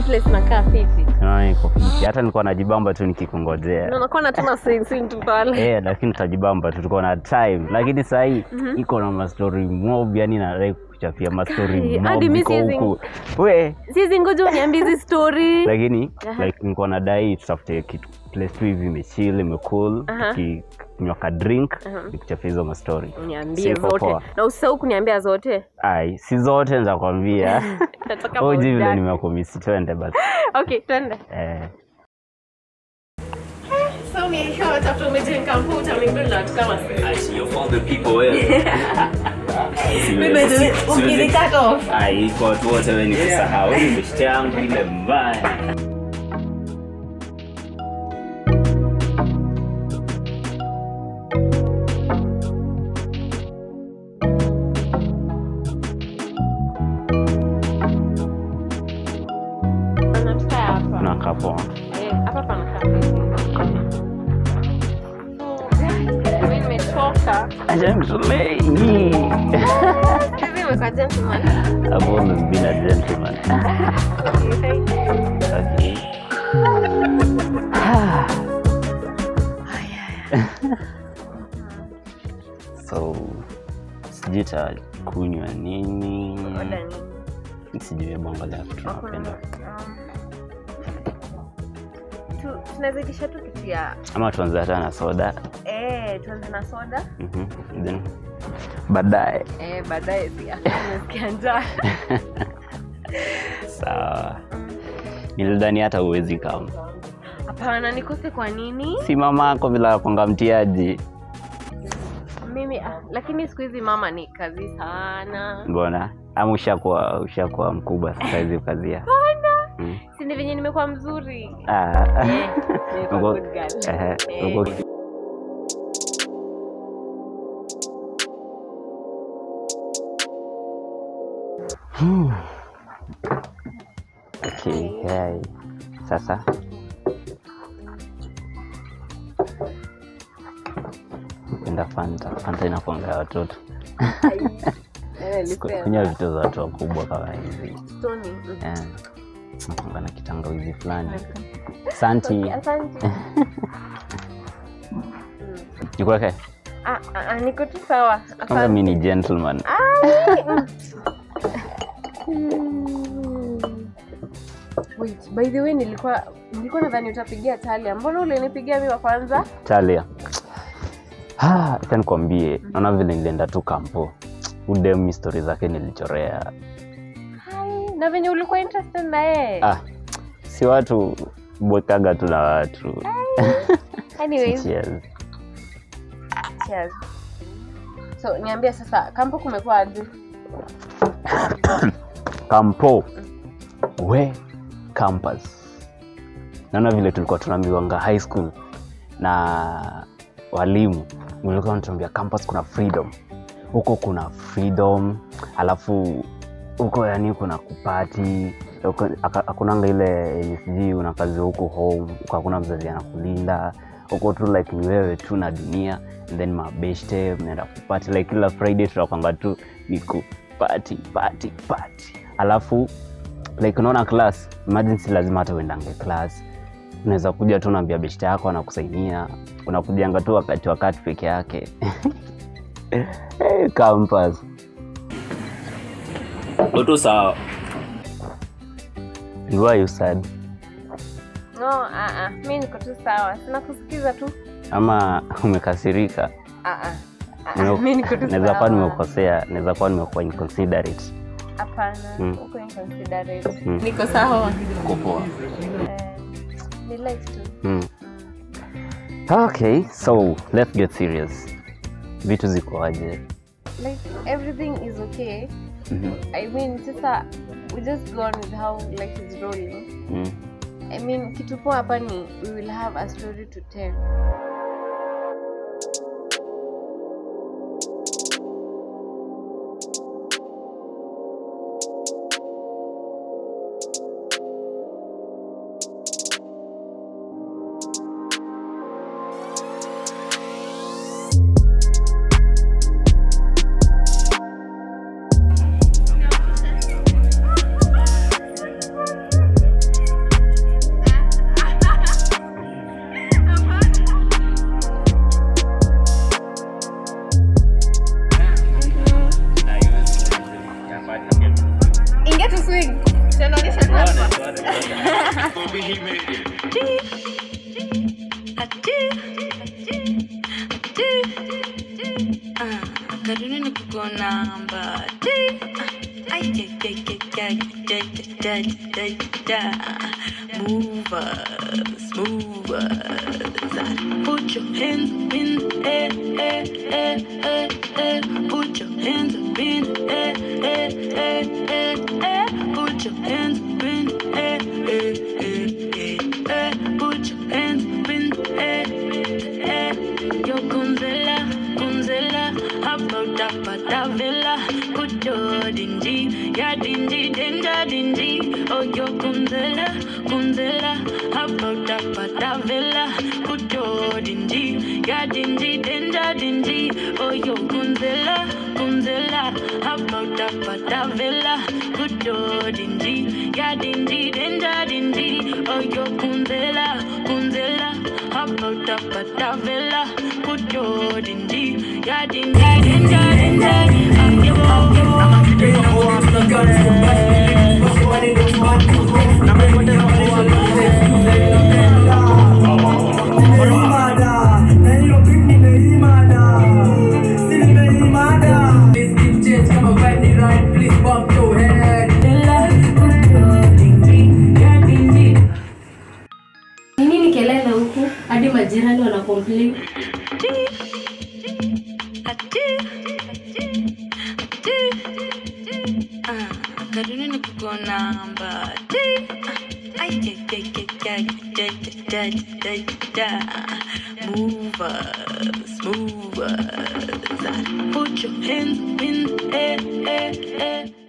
place nakaa fiti Naona iko fiti. hata nilikuwa najibamba tu nikikungojea na nakuwa natuma swing tu pale Eh, lakini tutajibamba tu tuko na time lakini sahii iko na mastori mob yani nadai kuchapia mastori Kai, mob hadi mi iko siwezi- huku we sizi ngoja uniambie hizi story lakini Aha. like nilikuwa nadai tutafute kitu place tu hivi imechill imecool Aha. tukinywa ka drink Aha. nikuchapia hizo mastori uniambie Siko zote poa. na usisahau kuniambia zote ai si zote nzakwambia nataka uji vile burudani. nimekumisi twende basi okay twende eh. so nikiwa watafuta umejenga mkuu utamingili na watu kama ukini cut off iko watu wote we nikusahau ni beshte yangu ile mbaya anatukaa hapa nakapoa Eh, hapa panakaa fiti. So, mimi nimechoka gentleman Hivi imekuwa gentleman. I've always been a gentleman Okay, thank you. okay. so sijui takunywa nini Order nini? sijui bongo la tunapenda Tu- tunazidisha tu kitu ya ama tuanze hata na soda eh, tuanze na soda Mhm. then baadaye eh, baadaye pia nasikia njaa sawa nilidhani hata uwezi kama hapana nikose kwa nini si mama ako vile akwanga mtiaji mimi ah, lakini siku hizi mama ni kazi sana mbona ama ushakuwa ushakuwa mkubwa sasa hizi ukazia Mm. sindi venye nimekuwa mzuri Ah. Eh, nimekuwa Uko- good girl. ehe, Eh. uko- Hmm. Okay, hai. Sasa penda fanta fanta inakuanga ya watoto Eh, Ku- nilisema. kunywa vitu za watu wakubwa kama hizi Stony, mm. Eh, nakuanga na kitangawizi fulani santi Asante. nikuweke Ah, ah, ah, niko tu sawa kwanza Asante. mi ni gentleman Wait, by the way nilikuwa nilikuwa nadhani utapigia Talia. Mbona ulinipigia mimi wa kwanza? talia Ah, acha nikwambie naona vile nilienda tu kampo udem stori zake nilichorea Hai, na venye ulikuwa interested na yeye. ah, si watu bwekaga tu na watu Anyways, Cheers. cheers. So, niambie sasa kampo kumekuwa aje? kampo we campus naona vile tulikuwa tunaambiwanga high school na walimu ulikuwa natuambia campus kuna freedom huko kuna freedom alafu huko yani kuna kupati huko haka- hakunanga ile yenye sijui una kazi huko home huko hakuna mzazi anakulinda huko tu like ni wewe tu na dunia and then mabeshte mnaenda kupati like kila friday tunakwanga tu ni kupati pati pati alafu like unaona class imagine si lazima hata uendange class unaweza kuja tu unaambia beshte yako anakusainia unakujanga tu wakati wakati peke yake hey, campus utu sawa why you sad No, ah ah. Mimi niko tu sawa. Sina kusikiza tu. ama umekasirika Ah ah. Ah, ah. Nime- Mimi niko tu naweza kuwa sawa. nimekosea naweza kuwa nimekuwa inconsiderate Hapana. Mm. Uko inconsiderate. Mm. Niko sawa. kupoa Eh, ni life tu. mm. okay so let's get serious vitu zikoaje Like everything is okay. Mhm. I mean, sasa we just go on with how life is rolling. mm. I mean, kitu poa hapa ni we will have a story to tell. Wapi he made it? Karuni nikuko namba Movers, movers Put your hands up in the air, air, air, air, air. Put your hands up in the air, air, air, air, air. Put your hands up in the air, air, air, air, air. Put your hands up in the air, air. Yo Gonzela, Gonzela, about that patavilla. Put your dingy, ya dingy, danger dingy. Oh yo Gonzela, Gonzela, about that patavilla. Put your dingy, ya dingy, danger dingy. Oh yo Gonzela, Gonzela, about that patavilla. Put your dingy, ya dingy, danger dingy. Oh yo Gonzela, Gonzela, about that patavilla. Put your dingy, ya dingy, danger danger. Oh yo, oh yo. Nimeimada, na hilo beat nimeimada. Si nimeimada. Please keep change kama vibe ni right, please bump your head. Ni nini kelele huku hadi majirani wana complain? Karuni nikuko namba Movers, movers Put your hands up in the air, air, air